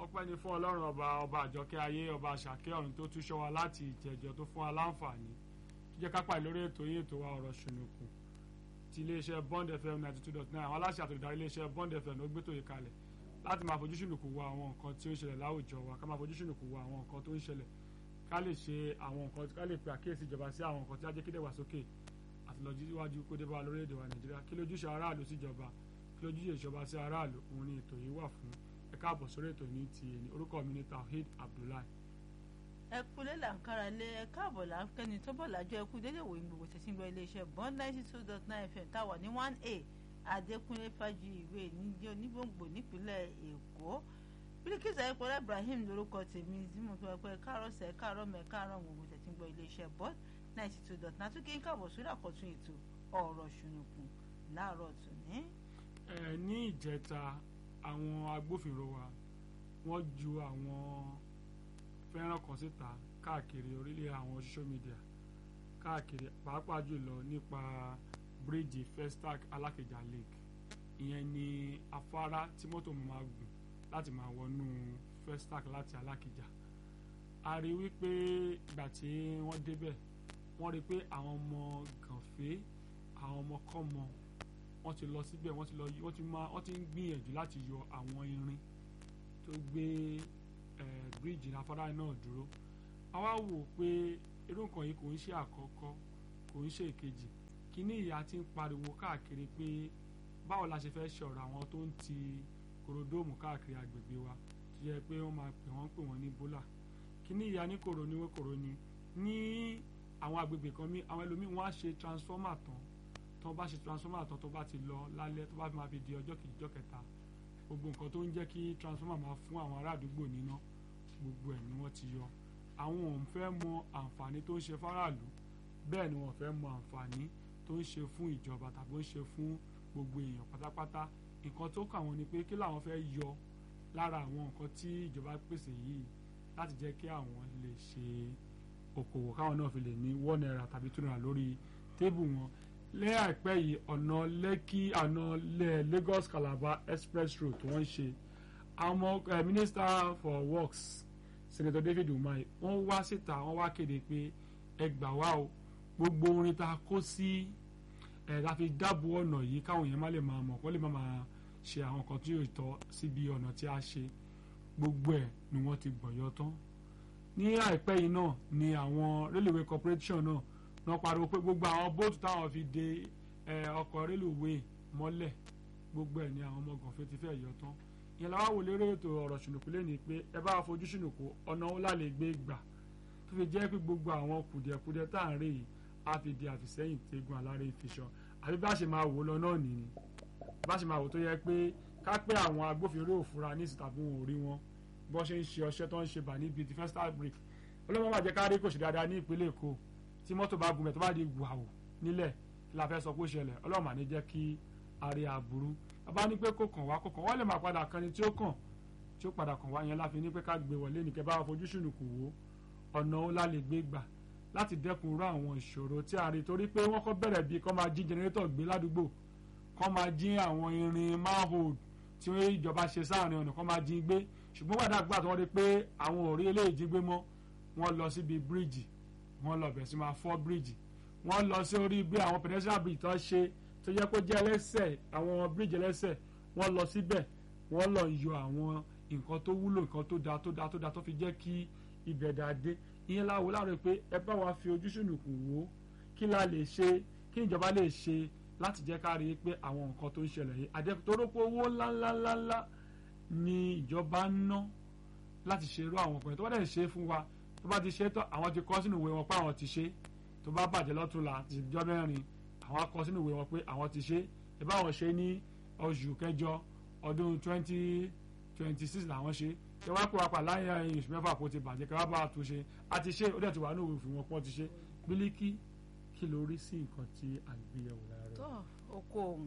ọpẹ́ ni fún ọlọ́run ọba ọba àjọkẹ́ ayé ọba àṣàkẹ́ ọ̀run tó tún ṣọ́ wa láti ìjẹjọ tó fún wa láǹfààní tó jẹ́ kápá lórí ètò yìí ètò wa ọ̀rọ̀ ṣùnùkùn ti iléeṣẹ́ Bond FM ninety two dot nine àwọn aláṣẹ àtòlùdarí iléeṣẹ́ Bond FM ló gbé tòye kalẹ̀ láti máa fojú ṣùnùkùn wo àwọn nǹkan tí ó ń ṣẹlẹ̀ láwùjọ wa ká máa fojú ṣùnùkùn wo àwọn nǹkan tó ń ṣẹlẹ̀ ká lè ṣe àwọn nǹkan ká lè pe àkíyèsí ìjọba sí àwọn nǹkan tí á jẹ́ kí dẹ̀gbàsókè àti lọ síwájú kó dé bá lórílẹ̀‐èdè wa Nàìjíríà kí lójúṣe aráàlú síjọba kí lójúṣe ìjọba sí aráàlú òun ni ètò yìí wà fún ẹ káàbọ̀ sórí ètò ní ti èyí orúkọ mi ni Tawhid Abdullahi. ẹ kúlé là ń kára lé ẹ káàbọ̀ là ń kẹ́ni tó bọ̀ lájọ́ ẹ kú dédé wòye gbogbo tẹ̀sí gbọ́ iléeṣẹ́ bond ninety two dot nine fm táwa ní one a adékúnlé fájú ìwé níjẹ́ onígbòǹgbò nípínlẹ̀ èkó bílíkìsì ayépọ̀lá ibrahim lórúkọ tèmi tí mo fi wá pé káàárọ̀ sẹ́ káàárọ̀ mẹ́ káàárọ̀ gbogbo tẹ̀sí gbọ́ iléeṣẹ́ bond ninety two dot nine àtúnkì ń káàbọ̀ sórí àkọ́tún ètò ọ̀rọ̀ ṣùnùkùn láàárọ̀ tòní. ẹ ní ìjẹta àwọn agbófinró wa wọ́n ju àwọn fẹ́ràn kan síta káàkiri orílẹ̀ àwọn social media káàkiri pàápàá jùlọ nípa bíríìjì Festac Alákejá Lake ìyẹn ni afárá tí mọ́tò máa gùn láti máa wọnú Festac láti Alákejá a rí wípé ìgbà tí wọ́n débẹ̀ wọ́n rí pé àwọn ọmọ gànfẹ́ àwọn ọmọ kọ́mọ wọ́n ti lọ síbẹ̀ wọ́n ti lọ wọ́n ti máa wọ́n ti ń gbìyànjú láti yọ àwọn irin tó gbé bíríìjì afárá náà dúró àwa wò pé irú nǹkan yìí kò ń ṣe àkọ́kọ́ kò ń ṣe ìkejì kíní ìyá ti ń pariwo káàkiri pé báwo la ṣe fẹ́ ṣọ̀rọ̀ àwọn tó ń ti korodóòmù káàkiri agbègbè wa tó yẹ pé wọ́n máa pè wọ́n pè wọ́n ní bólà kíní ìyá ní kòrò ní kòrò ní ní àwọn agbègbè kan mi àwọn ẹlòmíì wọ́n á ṣe transformer tán tó bá ṣe transformer tán tó bá ti lọ lálẹ́ tó bá fi máa fi di ọjọ́ kejì ọjọ́ kẹta gbogbo nǹkan tó ń jẹ́ kí transformer máa fún àwọn ará àdúgbò níná gbogbo ẹ̀ ni wọ́n ti yọ àwọn ò ń fẹ́ mọ àǹfààní tó ń ṣe fáráàlú bẹ́ẹ̀ ni wọ́n fẹ́ mọ àǹfààní tó ń ṣe fún ìjọba tàbí ó ń ṣe fún gbogbo èèyàn pátápátá nǹkan tó kà wọ́n ni pé kí làwọn fẹ́ yọ lára àwọn nǹkan tí ìjọba pèsè yìí láti jẹ́ kí àwọn lè ṣe okòwò káwọn náà fi lè ní one naira tàbí two naira lórí tébù wọn lẹ́yàpẹ́ yìí ọ̀nà lẹ́kì ọ̀nà Lagos Calabar express road wọ́n ń ṣe àwọn minister for works senator David Umahi wọ́n wá síta wọ́n wá kéde pé ẹ gbà wá o gbogbo orin tá a kó sí ẹ̀ la fi dáàbò ọ̀nà yìí káwọn èèyàn má lè máa mọ̀ kó lè má máa ṣe àwọn kan tí yóò tọ́ síbi ọ̀nà tí a ṣe gbogbo ẹ̀ ni wọ́n ti gbọ̀yọ́ tán ní àìpẹ́ yìí náà ni àwọn railway corporation náà náà pariwo pé gbogbo àwọn bóòtù táwọn fi de ọkọ̀ rélùwé mọ́lẹ̀ gbogbo ẹ̀ ni àwọn ọmọ gànfẹ́ ti fẹ́ yọ tán ìyẹn làwọn wò lérò ètò ọ̀rọ̀ ṣùnùkú lẹ́ni pé ẹ bá fojú ṣùnùkú ọ̀nà ńlá lè gbé gbà tó fi jẹ́ pé gbogbo àwọn kùdìẹ̀kudiẹ tá à ń rí yìí á fi di àfìsẹ́yìn tẹ́gun aláré ìfiṣan àbí bá ṣe máa wò lọ náà nìyí bá ṣe máa wò tó yẹ pé ká pé àwọn agbófinró òfurá ní ìsìn tàbí wọn ò rí wọn bó ṣe ń ṣe ọṣẹ tó ń ṣe bà níbi ti Festac brick ọlọ́mọ bàjẹ́ ká rí kò ṣe dáadáa ní ìpínlẹ̀ Èkó tí mọ́tò bá gùnmẹ̀ tó bá di wàhù nílẹ̀ kí la fẹ́ sọ pé ó ṣẹlẹ̀ ọlọ́mọ àní jẹ́ kí àrí àbúrú bàbá ní pé kò kàn wá kò kàn wọ́n lè máa padà kan ni tí ó kàn tí ó padà kàn wá yẹn láfi ní pé ká gbé wọlé nìkẹ́ bá fojú ṣùnùkù wò ọ̀nà ó lálẹ́ gbé gbà láti dẹ́kun rú àwọn ìṣòro tí a rí torí pé wọ́n kọ́ bẹ̀rẹ̀ bíi kọ́ máa jí jẹnẹrétọ̀ gbé ládùúgbò kọ́ máa jí àwọn irin manhole tí ìjọba ṣe sáàrin ọ̀nà kọ́ máa jí gbé ṣùgbọ́n gbàdá gbà tí wọ́n rí pé àwọn ò rí eléyìí jí gbé mọ́ wọ́n lọ síbi bíríìjì wọ́n lọ bẹ̀ sí máa fọ́ bíríìjì wọ́n lọ sí orí bí àwọn pedestrian bridge tó ṣe tó yẹ kó jẹ́ ẹlẹ́sẹ̀ àwọn bíríìjì ẹlẹ́sẹ̀ wọ́n lọ síbẹ̀ wọ́n lọ yọ àwọn nǹkan tó wúlò nǹkan tó dáa tó dáa tó dáa tó fi jẹ́ kí ibẹ̀ dáa dé ìyẹn láwo láàárọ̀ pé ẹ bá wa fi ojú sùnùkù wò ó kí la lè ṣe kí ìjọba lè ṣe láti jẹ́ ká rí i pé àwọn nǹkan tó ń ṣẹlẹ̀ yìí àdẹ́kùtòrókò owó ńláńláńlá ni ìjọba ń ná láti ṣe irú àwọn ọkùnrin tó bá dẹ̀ ṣe fún wa tó bá ti ṣe tán àwọn ti kọ sínú ìwé wọn pé àwọn ti ṣe tó bá bàjẹ́ lọ́túnla ti jọ mẹ́rin àwọn akọ sínú ìwé wọn pé àwọn ti ṣe ẹ bá wọn ṣe ní oṣù kẹjọ ọdún twenty twenty six làwọn ṣe ṣé wàá pè wá pa láyé oṣù mẹ́fà kó ti bàjẹ́ kí wọ́n bá tún ṣe a ti ṣe ó dẹ̀ ti wà ní òwe òfin wọn pọ́n ti ṣe bílíkì kí ló rí sí nǹkan tí à ń gbé yẹ̀wò lára rẹ̀. tó oko ohun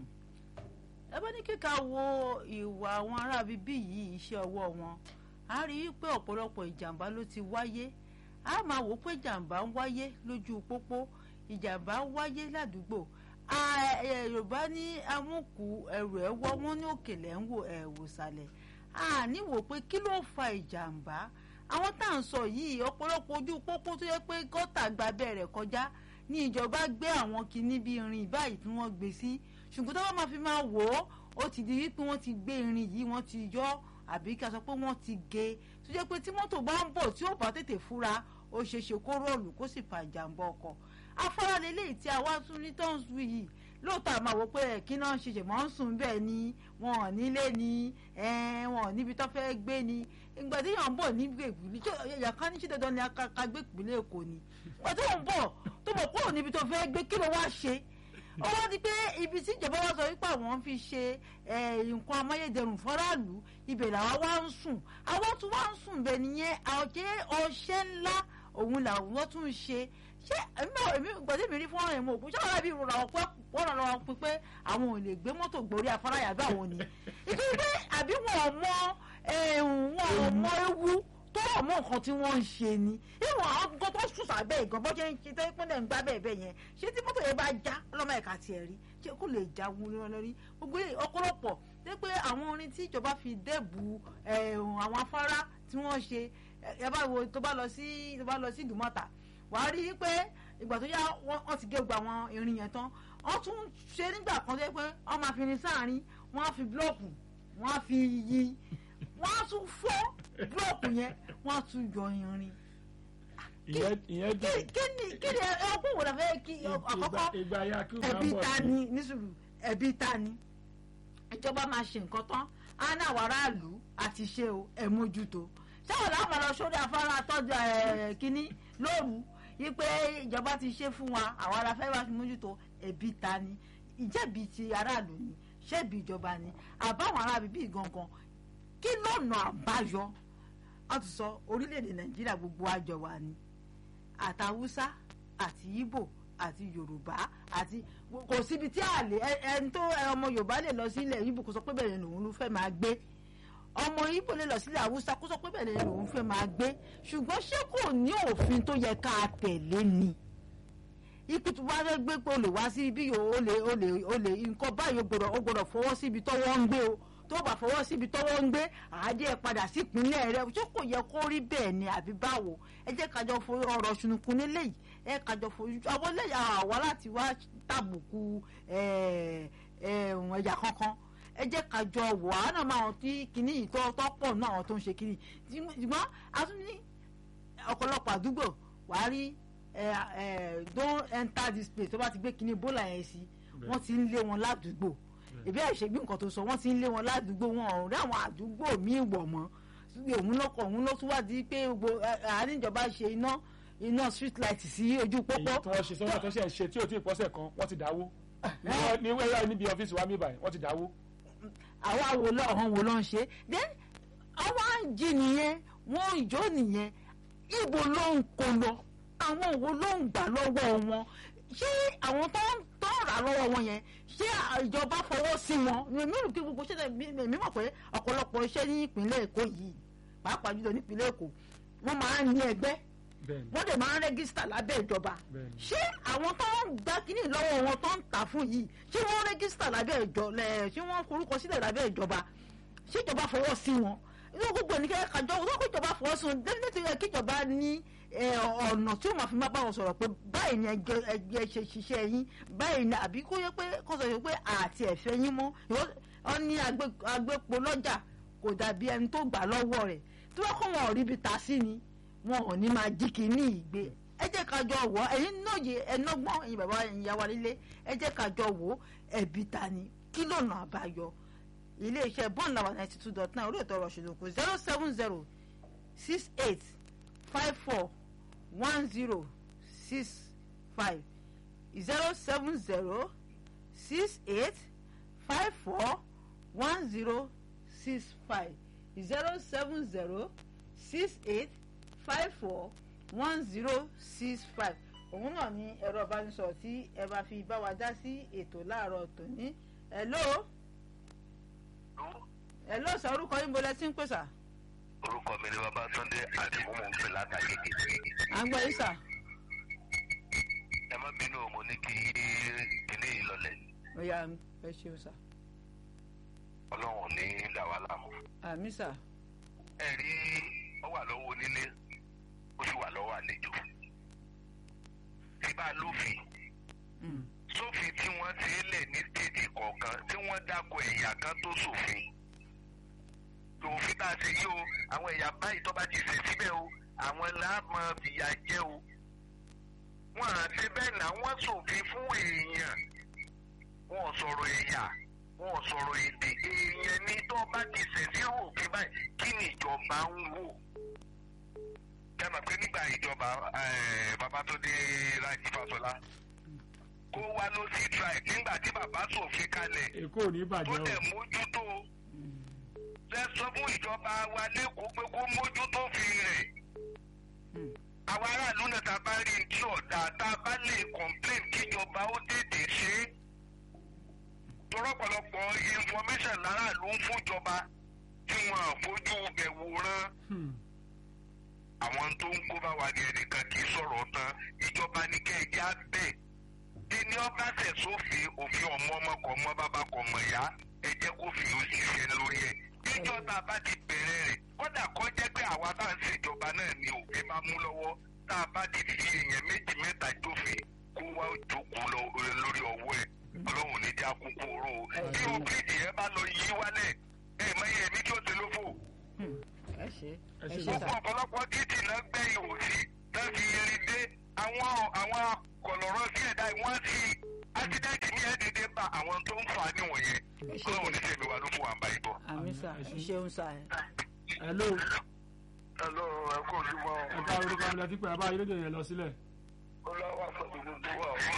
ẹ bá ní kíkà wo ìwà àwọn ará bíbí yìí iṣẹ́ ọwọ́ wọn a rí i pé ọ̀pọ̀lọpọ̀ ìjàmbá ló ti wáyé a máa wò ó pé ìjàmbá ń wáyé lójú pópó ìjàmbá ń wáyé ládùúgbò yorùbá ní amúkù ẹrù ẹ wọ́ wọ́n ní òkèlè ń wò ẹ̀wò sàlẹ̀ a ní wò pé kí ló fa ìjàmbá àwọn tá à ń sọ yìí ọ̀pọ̀lọpọ̀ ojú pópó tó yẹ pé gọ́tà gba bẹ̀rẹ̀ kọjá ní ìjọba gbé àwọn kinní bíi irin báyìí tí wọ́n gbé sí ṣùgbọ́n tó bá máa fi máa wò ó ó ti di wípé wọ́n ti gbé irin yìí wọ́n ti yọ àbí ká sọ pé wọ́n ti gé tó jẹ́ pé tí mọ́tò bá ń bọ̀ tí ó bá tètè fura ó ṣeé ṣe kó rọ̀lù kó sì fa ìjàmbá ọkọ̀ afárá lélẹ́yìí tí a wá tún ní tọ́ǹsù yìí lóòótọ́ àmọ́ àwọn pé kí náà ṣe ṣèmọ́ ń sùn bẹ́ẹ̀ ni wọn ò nílé ni wọn ò níbi tó fẹ́ gbé ni ìgbà tí yàn ń bọ̀ níbi ìpínlẹ̀ tí ẹ̀yà kan ní ṣe dandan ni aka gbé ìpínlẹ̀ èkó ni ìgbà tí wọ́n ń bọ̀ tó bọ̀ kúrò níbi tó fẹ́ gbé kí ló wá ṣe ó wá di pé ibi tí ìjọba wa sọ wípé àwọn fi ṣe nǹkan amáyédẹrùn fọ́ráàlú ibẹ̀ làwa wá ń sùn àwọn tún wá ń sùn bẹ́ẹ̀ nìyẹn ọ̀jẹ́ ọṣẹ́ ńlá òun làwọn tún ń ṣe ṣé èmi gbọ́dọ̀ mi rí fọ́nrán ẹ̀mọ́ òkú ṣé wọ́n bí ìrora ọ̀pẹ́ wọ́n lọ́wọ́ pín pé àwọn ò lè gbé mọ́tò gbórí afárá yàgbé àwọn ni ìdí pé àbí wọn ò mọ wọn ò mọ ewu tó wà mọ nǹkan tí wọ́n ń ṣe ni ìwọ̀n àwọn nǹkan tó sùn sábẹ́ ìgàn bọ́ ṣe ń ṣe tẹ́ pínlẹ̀ ń gbá bẹ́ẹ̀ bẹ́ẹ̀ yẹn ṣé tí mọ́tò yẹn bá já ọlọ́mọ ẹ̀ka tiẹ̀ rí ṣé kò lè já wọn lórí gbogbo ọ̀pọ̀lọpọ̀ ṣé pé àwọn orin tí ìjọba fi dẹ́bu àwọn afárá tí wọ́n ṣe ẹ bá wo tó bá lọ sí tó bá lọ sí ìdùmọ̀tà wà á rí i pé ìgbà tó yá wọ́n ti gé gba àwọn irin yẹn tán wọ́n tún ṣe nígbà kan tó yẹ pé wọ́n máa fi irin sáàrin wọ́n á fi búlọ́ọ̀kù wọ́n á fi yí wọ́n á tún fọ́ búlọ́ọ̀kù yẹn wọ́n á tún yọ irin. ìyẹn dùn kí ni kí ni ọkùnrin wò lọ fẹ́ kí àkọ́kọ́ ìgbà ya kí ó máa ẹbí bọ̀ ta sí. ni nísùlù ẹbí ta ni ìjọba máa ṣe nǹkan tán á ní àwọn aráàlú àti ṣe o ẹ mójútó sáwọn làwọn máa lọ sórí afárá tọ́jú ẹ̀ kínní lóru yí pé ìjọba ti ṣe fún wa àwọn ará fẹ́ wá sí mójútó ẹbí ta ni ìjẹ́bi ti aráàlú ni ṣẹ́bi ìjọba ni àbáwọn aráàlú bíi gangan kí lọ́nà àbáyọ wọ́n ti sọ orílẹ̀-èdè nàìjíríà gbogbo àjọ wa ni àtàwùsá àti ìbò àti yorùbá àti kò síbi tí a lè ẹni tó ọmọ yorùbá lè lọ sílẹ̀ ìbò kó sọ pé bẹ́ẹ̀ ni òun ló fẹ́ máa gbé ọmọ ibo lè lọ sílẹ̀ haúsá kó sọ pé bẹ́ẹ̀ ni òun fẹ́ máa gbé ṣùgbọ́n ṣé kò ní òfin tó yẹ ká tẹ̀lé ni ikú tí wàá fẹ́ gbé pé o lè wá sí ibi yòó o lè o lè o lè nǹkan báyìí o gbọ́dọ̀ o gbọ́dọ̀ fọwọ́ sí ibi tọ́wọ́ ń gbé o tó bá fọwọ́ sí ibi tọ́wọ́ ń gbé àádé ẹ̀ padà sí ìpínlẹ̀ rẹ ṣé kò yẹ kó rí bẹ́ẹ̀ ni àbí báwo ẹ jẹ́ kájọ fo ọ̀rọ̀ ṣùnùkùn nílé yìí ẹ kájọ fo àwọn eléyà àwa láti wá tàbùkù ẹ̀yà kankan ẹ jẹ́ ká jọ wò á náà máa tí kinní yìí tó tó pọ̀ náà àwọn tó ń ṣe kinní ṣùgbọ́n a tún ní ọ̀pọ̀lọpọ̀ àdúgbò wàá rí don't enter this place tó bá ti gbé kinní bólà yẹn sí wọ́n ti ń lé wọn ládùúgbò ìbí àìṣègbè nǹkan tó sọ wọ́n ti ń lé wọn ládùúgbò wọn ò rí àwọn àdúgbò míì wọ̀ mọ́ òun lọ́kọ̀ òun ló tún wá di pé gbogbo àárín ìjọba ṣe iná iná street light sí ojú pópó èyí tí wọ́n ṣe sọ́nà tó ṣe ń ṣe tí ò tí ì pọ́sẹ̀ kan wọ́n ti dáwó ní wẹ́rẹ́ níbi ọ́fíìsì wa mi báyìí wọ́n ti dáwó. àwa wo lọ ọ̀hún wo ló ń ṣe then àwọn àǹjì nìyẹn wọn ìjọ nìyẹn ibo ló ń kó lọ àwọn wo ló ń gbà lọ́wọ́ wọn ṣé àwọn tó ń tó ń rà lọ́wọ́ wọn yẹn ṣé ìjọba fọwọ́ sí wọn èmi rò kí gbogbo ṣẹ́ èmi mọ̀ pé ọ̀pọ̀lọpọ̀ iṣẹ́ ní ìpínlẹ̀ èkó yìí pàápàá jùlọ nípínlẹ̀ èkó wọ́n máa ń ní ẹgbẹ́ bẹ́ẹ̀ni wọ́n dẹ̀ máa ń rẹ́gísítà lábẹ́ ìjọba bẹ́ẹ̀ni ṣé àwọn tó ń gbá kínní lọ́wọ́ wọn tó ń tà fún yìí ṣé wọ́n rẹ́gísítà lábẹ́ ìjọ lẹ̀ ṣé wọ́n forúkọ sílẹ̀ lábẹ́ ìjọba ṣé ìjọba fọwọ́ sí wọn inú gbogbo ẹnikẹ́ni kájọ wọ́n kó ìjọba fọwọ́ sí wọn nítorí ẹ kí ìjọba ní ẹ, ọ̀nà tí ó máa fi máa bá wọn sọ̀rọ̀ pé báyìí ni ẹgbẹ́ ẹgbẹ́ ṣe ṣiṣẹ́ yín báyìí ni àbí kó yẹ pé kó sọ yẹ pé àti ẹ̀fẹ́ yín mọ́ ọ ní agbé- agbépo lọ́jà kò dàbí ẹni tó gbà lọ́wọ́ rẹ̀ tí wọ́n kọ́ wọn ò ríbi ta sí ni wọn ò ní máa jí kínní ìgbé ẹ jẹ́ ká jọ wò ó ẹ̀yin nóye ẹnọ́gbọ́n ẹ̀yin bàbá ẹ̀yin ìyá wa nílé ẹ jẹ́ ká jọ wò ó ẹ̀bí ta ni kí lọ́nà àbáyọ iléeṣẹ́ bond làwọn ninety two dot nine orí ètò ọ̀rọ̀ ṣèlú zero seven zero six eight five four one zero six five zero seven zero six eight five four one zero six five zero seven zero six eight five four one zero six five òun náà ni ẹ̀rọ ìbánisọ̀rọ̀ tí ẹ bá fi bá wa dá sí ètò láàárọ̀ tòní hello hello sọ orúkọ yín bolẹ tí ń pè sà orúkọ mi ni babatunde àdìmú mò ń pè látàgége à ń gbọ́ yín sà ẹ má bínú o, mo ní kí kíní yìí lọlẹ ó yá ẹ ṣeun sà. ọlọ́run ní dàwálà mọ́. àmì sà ẹ rí ọ wà lọ́wọ́ onílé ó sì wà lọ́wọ́ àlejò. tí bá lófin Mm. sófin tí wọ́n ti lẹ̀ ní stéètì kọ̀ọ̀kan tí wọ́n dákọ̀ ẹ̀yà kan tó sòfin. tòfin tá a ṣe yí o àwọn ẹ̀yà báyìí tó bá ti ṣẹ̀ síbẹ̀ o àwọn láàmú fìyà jẹ o. wọ́n á ṣe bẹ́ẹ̀ náà wọ́n sòfin fún èèyàn. wọ́n ò sọ̀rọ̀ ẹ̀yà wọ́n ò sọ̀rọ̀ èdè èèyàn ní tó bá ti ṣẹ̀ sí òfin báyìí kí ni ìjọba ń wò kẹ́mọ̀ pé nígbà ìjọba eh, Babátúndé Rájí Fáṣọlá kó wá ló sí tribe nígbà tí bàbá ṣòfin kalẹ̀ èkó ò ní tó bàjẹ́ o dẹ̀ mójútó lẹ sọ fún ìjọba wa lẹ́kọ̀ọ́ pé kó mójútó fi rẹ̀ Mm. àwọn aráàlú náà tá a bá rí tí ọ̀dà tá a bá lè complain kíjọba ó tètè ṣe é torọ́pọ̀lọpọ̀ information láràlú ń fúnjọba tí wọn à fojú bẹ̀ wòran Hmm. àwọn tó ń kó bá wa ní ẹnìkan kì í sọ̀rọ̀ tán ìjọba ní kẹ́ẹ̀jẹ́ á bẹ̀. ẹni ọba tẹ̀ sófin òfin ọmọ ọmọ kọ̀ ọmọ bàbá kọ̀ mọ̀ yá ẹ jẹ́ kó fi ó ṣiṣẹ́ lórí ẹ̀. ìjọ tá a bá ti bẹ̀rẹ̀ rẹ̀ kódà kọ́ jẹ́ pé àwa tá à ń ṣèjọba náà ni òfin máa mú lọ́wọ́ tá a bá ti fi èèyàn méjì mẹ́ta jófin kó wá jókòó lọ lórí ọwọ́ ẹ̀ ọlọ́run ní já kúkú oró o. bí o bíríìjì yẹn bá lọ yí wálẹ̀ ẹ̀ mẹ́yẹ mi tí ó ti lófò Mm. ẹ ṣe Ẹ ẹ ṣe ṣe gbogbo sà ọ̀pọ̀lọpọ̀ títì náà gbẹ́ ihò sí náà fi irin dé àwọn àwọn kọ̀lọ̀rọ̀ sí ẹ̀dá wọ́n sí ásídẹ́ǹtì ní ẹ̀dẹ̀dẹ̀ bá àwọn tó ń fà á níwọ̀nyẹn ẹ ṣe ọlọ́run ní sẹ́mi wà ló fún wa ń bá ibọ̀. àmì sà Ẹ ṣe. ẹ ṣeun sà hello hello ẹ kò ní mọ ẹ ká orúkọ mi lẹ́tí pé abá ayélujára yẹn lọ sílẹ̀ ọlọ́wà pẹ̀lú gbogbo wa o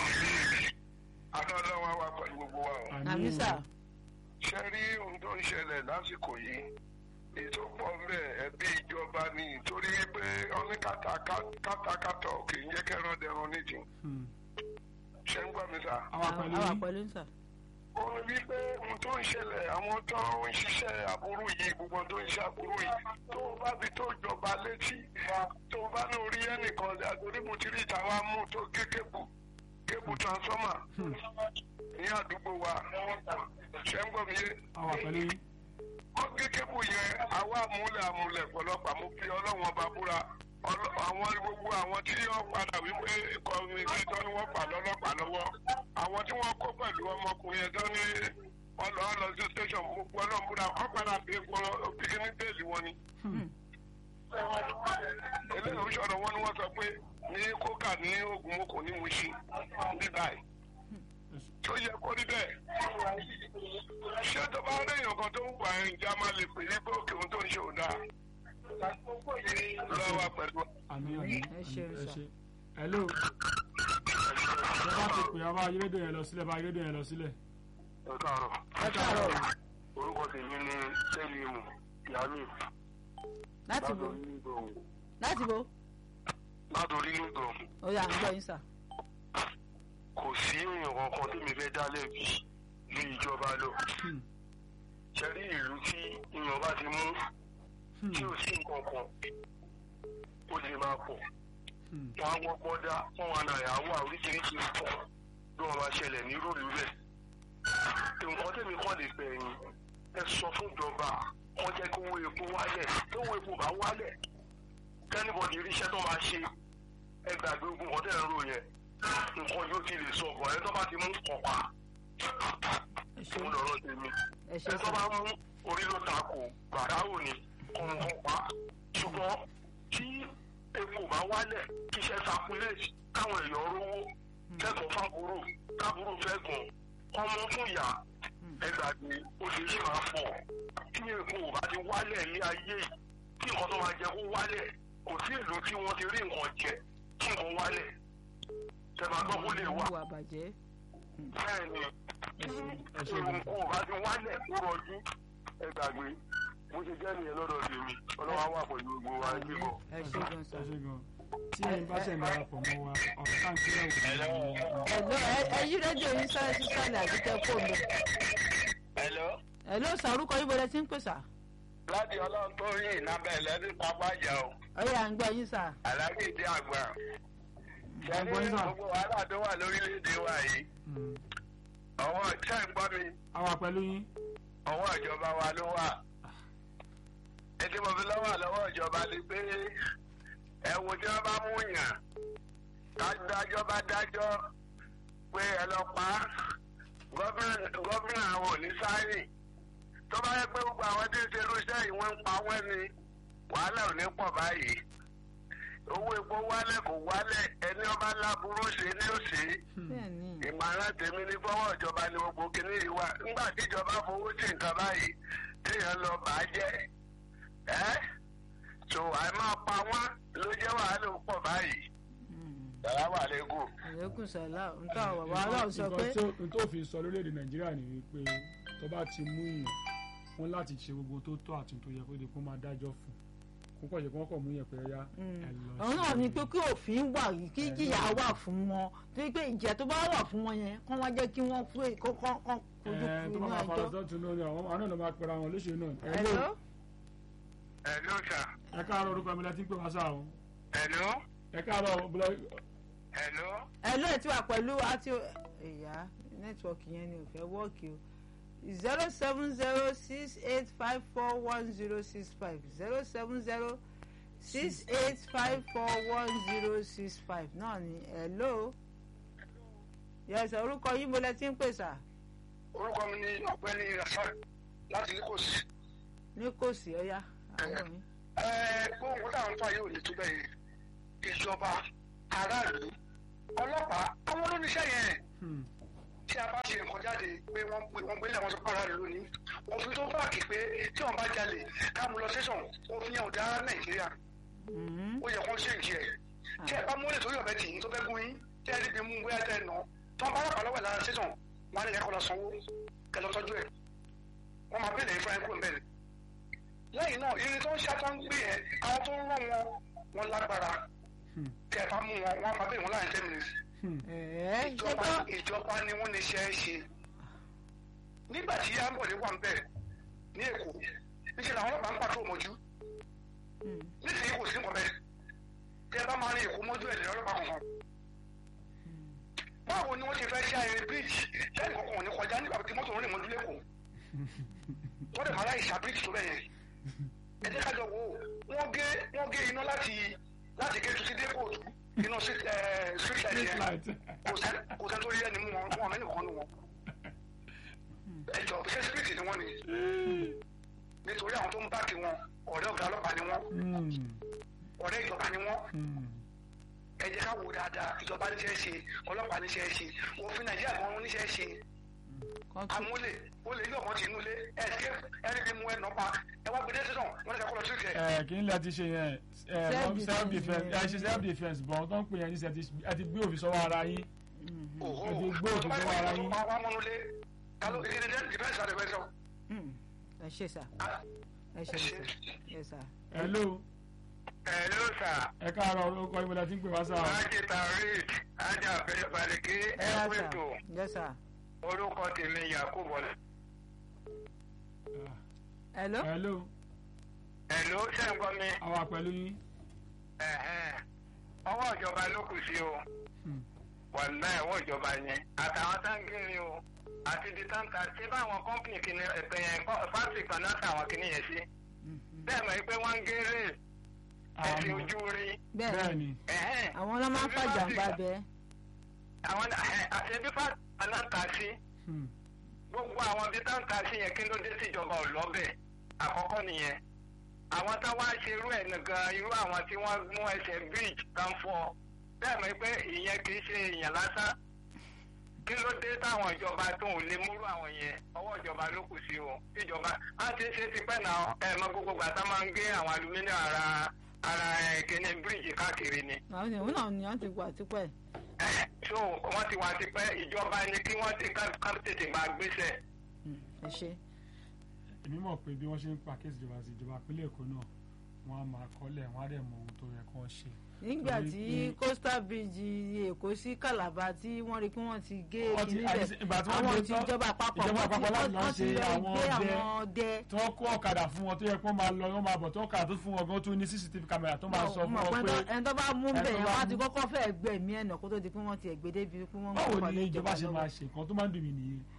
àná ọlọ́wà wà pẹ̀lú gbogbo wa o. àmì sà ṣe rí ohun tó ń ṣẹlẹ̀ lásìkò yìí ètò pọ̀ bẹ́ẹ̀ ẹbí ìjọba ni torí pé ọ́ní kátàkátà kì í jẹ́ kẹ́rọ̀ dẹrun nídìí Hmm. ṣe ń gbọ́ mi sá. àwa pẹ̀lú àwa yín pẹ̀lú sà ó ní wípé ohun tó ń ṣẹlẹ̀ àwọn tó ń ṣiṣẹ́ aburú yìí gbogbo tó ń ṣe aburú yìí tó o bá fi tó jọba létí tó o bá ní orí ẹnìkan àtòrí mo ti rí ìtawà mú tó gé kébù kébù transformer ní àdúgbò wa ṣe ń gbọ́ mi yé àwa pẹ̀lú yín wọ́n gé kébù yẹn àwa àmúlẹ̀ àmúlẹ̀ pọ̀lọpọ̀ àmú fi ọlọ́wọ́n ọba búra Ọlọ́- àwọn gbogbo àwọn tí wọ́n padà wípé kọ́mítì tó ní wọ́n fà lọ́lọ́pàá lọ́wọ́ àwọn tí wọ́n kó pẹ̀lú ọmọkùnrin yẹn tó ní wọ́n lọ́ lọ sí station gbogbo ọlọ́run búra wọ́n padà bí bíkíní bẹ́ẹ̀lì wọn ni. eléyìí ń sọ̀rọ̀ wọn ni wọ́n sọ pé ní kókà ní oògùn moko ní Mushin ní báyìí tó yẹ kó rí bẹ́ẹ̀. ṣé tó bá rí èèyàn kan tó ń wà ẹ̀ ǹjẹ́ a máa lè pè é pé òkè ohun tó ń ṣe ò dáa. lọ́wọ́ pẹ̀lú. àmì àmì Ẹ ṣeun ẹ sà. ṣe hello ẹ bá ti pè abá ayélujára yẹn lọ sílẹ̀ bá ayélujára yẹn lọ sílẹ̀ ẹ káàárọ̀ ẹ káàárọ̀ orúkọ tèmi ní sẹ́límù yàmí láti bo láti bo látòrí nìgbọ̀n ó yà ń gbọ́ yín sà kò sí èèyàn kankan tèmi fẹ́ dá lẹ́bi ní ìjọba lọ. Hmm. ṣe rí ìlú tí èèyàn bá ti mú Hmm. tí ò sí nǹkan kan ó lè máa pọ̀. Hmm. wọn á wọ́pọ̀ dá fún wọn náà wà oríṣiríṣi nǹkan bí wọ́n máa ṣẹlẹ̀ ní rúùlù rẹ̀. nǹkan tèmi kọ́ lè bẹ̀yìn ẹ sọ fún ìjọba wọ́n jẹ́ kó owó epo wálẹ̀ tó owó epo bá wálẹ̀ kẹ́nìbọ̀dì iríṣẹ́ tó máa ṣe ẹ gbàgbé ogun kan tẹ̀ ń rò yẹn nǹkan yóò ti lè sọ ọ̀gbọ̀n ẹ tó bá ti mú kọ̀ọ̀pá ẹ ṣe òun lọ́rọ̀ tèmi ẹ ṣe ẹ tó sà bá mú orí ló ta kò gbàdáwò ni kọ̀ọ̀kan pa ṣùgbọ́n tí epo bá wálẹ̀ kí iṣẹ́ sakuléètì káwọn èèyàn rówó kẹ́kọ̀ọ́ fábúrò kábúrò fẹ́ gùn ọmọ fún ìyá ẹgbàgbé oṣooṣù máa pọ̀ tí epo bá ti wálẹ̀ ní ayé yìí tí nǹkan tó máa jẹ kó wálẹ̀ kò sí ìlú tí wọ́n ti rí nǹkan jẹ tí nǹkan wálẹ̀ tẹ̀bà gbọ́ kó lè wà ìwà àbàjẹ́ bẹ́ẹ̀ ni ẹ tí ṣe gan nǹkan bá ti wálẹ̀ kó rọjú ẹgbàgbé bó ṣe jẹ́ nìyẹn lọ́dọ̀ tèmi ọlọ́wà wà pẹ̀lú gbogbo wa ẹgbẹ́ bọ̀. ẹ ṣe gan sà ẹ ṣe gan tí ẹ bá ṣe ń darapọ̀ mọ́ wa ọ̀rọ̀ káàkiri ẹ̀wọ̀n ẹ̀lọ́ ẹ yí rédíò yín sáré sí sálẹ̀ àbíkẹ́ fóònù Hello. ẹ̀lọ́ sà orúkọ yín bọ̀dẹ̀ tí ń pè sà láti ọlọ́run tó yìn ìnábẹ́ ẹlẹ́dín pápá ìjà o ó yà ń gbọ́ yín sà aláàbí ìdí àgbà ṣẹ́ni Àgbọ̀n náà. gbogbo wàhálà tó wà lórílẹ̀‐èdè wa yìí Hmm. ọwọ́ ṣẹ́ ń gbọ́ mi àwa pẹ̀lú yín ọwọ́ ìjọba wa ló wà ètò ìmọ̀fin lọ́wọ́ lọ́wọ́ ìjọba ni pé ẹ wo tí wọ́n bá mú yàn kájọ́ bá dájọ́ pé ẹ lọ pa á gọ́fìnà àwọn ò ní sáyìn tó bá yẹ pé gbogbo àwọn tí ń ṣe irúṣẹ́ yìí wọ́n ń pa wọ́n ni wàhálà ò ní pọ̀ báyìí owó epo wálẹ̀ kò wálẹ̀ ẹni ọba láburú ṣe ní òṣè bẹ́ẹ̀ni ìmọ̀ràn tèmi ní fọwọ́ ìjọba ni gbogbo kìíní yìí wà nígbà tí ìjọba fowó sí nǹkan báyìí téèyàn lọ bà á jẹ́ ẹ́ tó àìmọ́ pa wọ́n ló jẹ́ wàhálà ó pọ̀ báyìí. sàlámù àlékún. àlékún sàlá nǹkan àwọn bàbá aláwọ̀ sọ pé nǹkan tó- n tó fi sọ lórílẹ̀‐èdè nàìjíríà ni wípé tó bá ti mú yàn wọ́n láti ṣe gbogbo tó tọ́ àti tó yẹ kó di kó máa dájọ́ fún kó kọ̀ ṣe kó wọ́n kọ̀ mú yàn pé ẹ̀yà ẹ̀ lọ òun náà sí ni pé kí òfin wà yìí kí Ẹ jìyà náà. wà fún wọn torí pé ìjìyà tó bá wà fún wọn yẹn kán wá jẹ́ kí wọ́n pé kó kán kán kojú ẹ̀ tó inú bá máa fara ẹjọ́. sọ́tún náà ni àwọn àwọn náà ló máa pera wọn lóṣèlú náà ẹ̀ Hello? ló ẹ ló sà ẹ káàárọ̀ orúkọ mi láti ń pè wá sáà o ẹ ló ẹ káàárọ̀ bùlọ̀ ẹ ló. ẹ lóye tí wà pẹ̀lú àti ẹ̀yà nẹ́tíwọ̀kì yẹn ni ò fẹ́ wọ́ọ̀kì o zero seven zero six eight five four one zero six five zero seven zero six eight five four one zero six five náà ni hello yẹsẹ orúkọ yín mo lẹ ti ń pè sà orúkọ mi ni ọ̀gbẹ́ni rafael láti lagos. ní kò sí ọyá àwọn mi. gbóhùn táwọn fà yóò lè tó bẹ́ẹ̀ ìjọba aráàlú ọlọ́pàá àwọn olóníṣẹ́ yẹn tí a bá ṣe nǹkan jáde pé wọ́n pé wọ́n gbélé àwọn sọ́kọ́ aráàlú lónìí òfin tó báàkì pé tí wọ́n bá jalè ká mú lọ sẹ́sọ̀n òfin yẹn ò dá nàìjíríà ó yẹ kó ṣe ìjì ẹ̀ tí ẹ bá mú lè torí ọ̀bẹ tì yín tó fẹ́ gún yín tí ẹ rí bí mú bóyá tẹ ẹ nà tí wọ́n bá rà lọ́wọ́ ẹ̀ lára sẹ́sọ̀n wọn á ní kẹ́kọ̀ọ́ lọ sanwó kẹ́ lọ tọ́jú ẹ̀ wọ́n máa bẹ̀rẹ̀ fún ẹ̀ kó ń bẹ̀rẹ̀ lẹ́yìn náà irin tó ń ṣá tó ń gbé yẹn àwọn tó ń rán wọn wọn lágbára tẹ bá mú wọn wọn máa bẹ̀rẹ̀ wọn láàrin ten minutes ẹ̀ẹ́ ṣé ìjọba kọ́ ìjọba ni wọ́n ní ṣe é ṣe nígbà tí yambọ̀dé wà ń bẹ̀ ní èkó níṣẹ́ làwọn ọlọ́pàá ń pàtó mọ́jú nísìnyí kò sí nǹkan bẹ́ẹ̀ tẹ bá máa rin èkó mọ́jú ẹ̀ lẹ́yìn ọlọ́pàá kankan báwo ni wọ́n ṣe fẹ́ ṣe ayẹyẹ bíríìjì lẹ́yìn kankan ò ní kọjá nígbà tí mọ́tò ń rìn mọ́jú lẹ́kọ̀ọ́ wọ́n dẹ̀ máa láì ṣá bíríìjì tó bẹ́ẹ̀ yẹn ẹ jẹ́ ká jọ wò ó wọ́n gé wọ́n gé iná láti láti gé tuntun dé kóòtù iná street ẹ̀, street light street yẹn light kò sẹ́ kò sẹ́ tó rí ẹni mú wọn wọn mẹ́rin kan nù wọn. ẹ jọ ṣé spirit ni wọ́n ni nítorí àwọn tó ń báàkì wọn ọ̀rẹ́ ọ̀gá ọlọ́pàá ni wọ́n ọ̀rẹ́ ìjọba ni wọ́n ẹ jẹ́ ká wò dáadáa ìjọba níṣẹ́ ṣe ọlọ́pàá níṣẹ́ ṣe òfin nàìjíríà gan wọn níṣẹ́ ṣe kan tún amúlẹ̀ olè yóò kàn ti inú ilé escape ẹni bí mú ẹ nọ́pa ẹ wá gbẹdẹ sísan wọn ní ká kọ́ lọ sí ìkẹ́. ẹ kí n lẹ ti ṣe yẹn ẹ Self-defense self defence ni. ẹ ṣe self defence bọ̀ tó ń pè yẹn ní sẹ ẹ ti gbé òfin sọ́wọ́ ara yín òhò ẹ ti gbé òfin sọ́wọ́ ara yín. wá mọ́nulé káló ìdílé dìbẹ́sì àdìbẹ́ sọ. Mm. ẹ ṣe sà ẹ ṣe sà ẹ sà. hello ẹ ló sà. ẹ káàárọ̀ orúkọ yín mo lẹ ti ń pè wá sáà Ajé Taoreed, Ajá Abẹ́rẹ́ Balẹ̀kí, ẹ yá sà Ẹ̀wẹ̀tò, yẹ sà. orúkọ tèmi Yakubu Ọlá. hello. hello Ẹ̀ló ṣe ń gbọ́ mi. àwa pẹ̀lú yín Ẹ̀hẹ́n. Ọwọ́ ìjọba ló kù sí o. Hmm. Wàlá ẹ̀wọ́ ìjọba yẹn. Àtàwọn táǹgìrì o. Àti ibi táǹkà ṣé báwọn kọ́mpìnì kìíní ẹ̀pẹ̀ yẹn fásitì kan náà tàwọn kìíní yẹn sí. Bẹ́ẹ̀ mọ̀ pé wọ́n ń gé rè ẹ̀sìn àmọ́ ojú rí. bẹ́ẹ̀ bẹ́ẹ̀ ni ni Ẹ̀hẹ́n. àwọn ọlọ́mọ máa ń fàjàǹbá bẹ́ẹ̀. Àwọn àti ibi fásitì kan náà tà sí. Hmm. gbogbo àwọn ibi tá ń ta sí yẹn kí ló dé síjọba ò lọ́bẹ̀ àkọ́kọ́ nìyẹn àwọn tá wá ṣe irú ẹ̀ nìkan irú àwọn tí wọ́n mú ẹsẹ̀ bridge kan fọ́ bẹ́ẹ̀ mọ̀ pé ìyẹn kì í ṣe èèyàn lásán kí ló dé táwọn ìjọba tó ń lè múrú àwọn yẹn ọwọ́ ìjọba ló kù sí o tíjọba á ti ṣe tipẹ́ náà ẹ̀ mọ gbogbo gbàtà máa ń gé àwọn alumíníọ̀ ara ara kíní bridge káàkiri ni àwọn ènìyàn náà ni wọ́n ti wà tipẹ́. so wọ́n ti wá tipẹ́ ìjọba ni kí wọ́n ti ká ká tètè máa gbéṣẹ́ ẹ ṣe. èmi mọ̀ pé bí wọ́n ṣe ń pa kéèsì ìjọba sí ìjọba ìpínlẹ̀ èkó náà wọ́n á máa kọ́lẹ̀ wọ́n á dẹ̀ mọ ohun tó yẹ kó ṣe. nígbà Torí tí pé- coastal bridge èkó sí calabar tí wọ́n rí pé wọ́n ti gé Wọ́n ti- kíní àti- bẹ̀ ìgbà tí wọ́n àwọn gbé ti tán- ìjọba àpapọ̀ ìjọba wọ́n ti- àpapọ̀ láti lọ wọ́n ti ṣe lọ àwọn gbé ọdẹ. àwọn ọdẹ. tí wọ́n kó ọ̀kadà fún wọn tó yẹ kó máa lọ wọ́n máa bọ̀ tó ọ̀kadà tó fún wọn gan tó ní cctv camera tó máa sọ fún mọ̀ wọn pé pé ẹni tó bá mú ẹni bẹ̀ tó yẹn bá wọ́n á ti mú- kọ́kọ́ fẹ́ gbẹ̀mí ẹ̀nà kó tó di pé wọ́n ti ẹ̀gbẹ́ débi pé wọ́n báwo kọ́ ni lé ìjọba ṣe lọ́wọ́. máa ṣe nǹkan tó máa ń dùn mí nìyẹn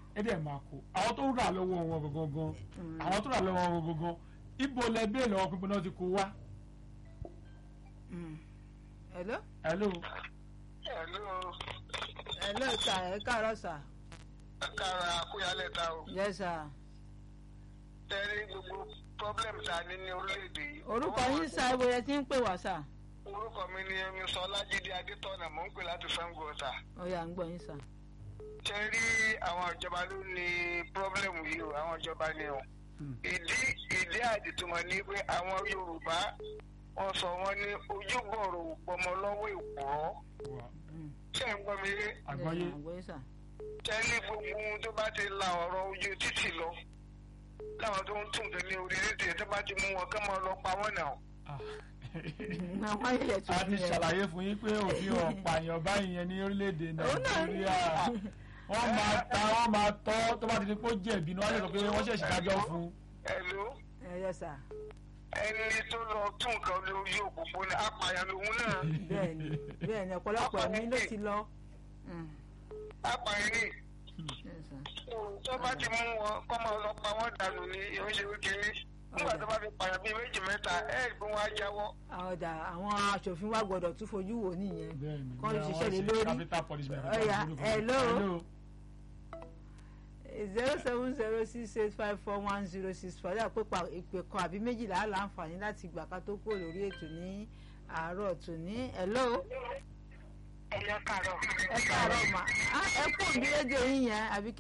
ẹ dẹ̀ máa kó àwọn tó rà lọ́wọ́ wọn gangan àwọn tó rà lọ́wọ́ wọn gangan ibo lẹ bẹ́ẹ̀ lọ́wọ́ pípẹ́ náà ti kó wá. Mm. hello hello Hello, hello sà ẹ káàárọ̀ sà kára akúyálẹ̀ ta o. yes sà Tẹ́rí gbogbo problem ta ní ní orílẹ̀-èdè yìí. orúkọ yín sà ibo yẹn ti ń pè wá sà Orúkọ mi ni Emi Sọlájídé Adétọ́nà, mò ń pè láti Sango Ọ̀tà. ó yá ń gbọ́ yín sà. Tẹ́rí àwọn ìjọba ló ní problem yìí o, àwọn ìjọba ni o. Hmm. Ìdí ìdí àdìtúmọ̀ ni pé àwọn Yorùbá wọ́n sọ wọ́n ní ojúbọ̀rọ̀ òpọmọ lọ́wọ́ ìpòrọ́. wà Mm. Ṣé ń gbọ́ mi rí? àgbáyé Yes, sà, àgbọ́yé sà. tẹ́lẹ̀ gbogbo ohun tó bá ti la ọ̀rọ̀ ojú títì lọ láwọn tó ń tún nǹkan ní orí rédíò tó bá ti mú wọn kán máa lọ pa wọ́n náà. Ah. àwọn ayẹyẹ tó a ti ṣàlàyé fún yín pé òfin ọ̀pààyàn báyìí yẹn ní orílẹ̀-èdè Òun náà ní. nàìjíríà wọ́n máa ta wọ́n máa tọ́ tó bá ti di pé ó jẹ̀bi ni wọ́n lè sọ pé wọ́n ṣẹ̀ṣẹ̀ dájọ́ fún un. ẹ̀ló ẹyẹ sà ẹni tó lọ tún nǹkan lórí òpópónà apààyàn lòun náà bẹ́ẹ̀ni bẹ́ẹ̀ni ọ̀pọ̀lọpọ̀ ẹ̀mí ló ti lọ. Mm. apààyàn ní Yes, sà. tó bá ti mú wọn kọ́ máa lọ pa wọ́n dànù ní ìránṣẹ́ kékeré nígbà tó bá fi pààyàn bíi méjì mẹ́ta ẹ̀ ẹ́ gbé wọn á jáwọ́. àwọn ọ̀dà àwọn aṣòfin wa gbọ́dọ̀ tún fojú wò nìyẹn. bẹ́ẹ̀ni Kọ́ ló bí ṣiṣẹ́ àwọn lé ṣe lórí. capital punishment. Ọ̀yá, hello. hello. zero seven zero six eight five four one zero six four yà pé pa ìpè kan àbí méjìlá láǹfààní láti gbà ká tó kúrò lórí ètò ní àárọ̀ tòní. hello ẹ̀yọ́ kàrọ̀. ẹ káàárọ̀ mà á ẹ kú òbí rédíò yín yẹn àbí